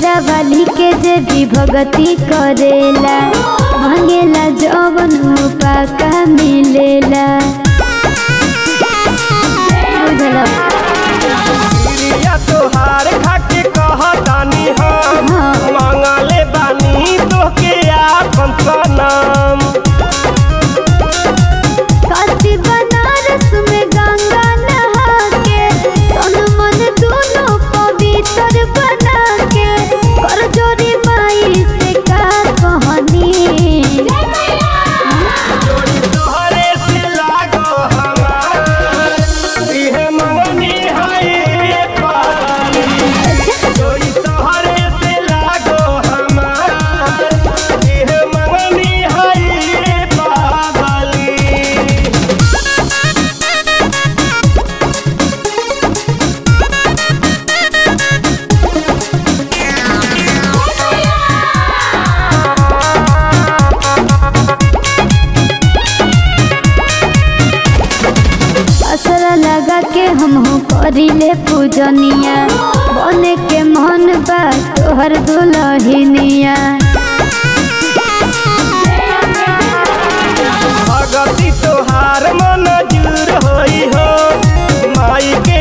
शेरा वाली के जे भी भगती करेला मांगेला जवन पाका मिलेला बुझला प्रिया तोहार खाके कहतानी हम हाँ। मांगले बानी तोहके आपन सनम काशी बनारस में गंगा नहा के तन मन दोनों पवित्र बना के कर जोरी माई से का कहनी तोहरे से लागो हमार इहे मंगनी है पानी जोड़ी तोहरे से लागो हमार इहे मंगनी है पागली असरा लगा के हम करिले पूजनिया बने के मन बा तोहर दुलहिनिया भगती तोहार मन जूर होई हो माई के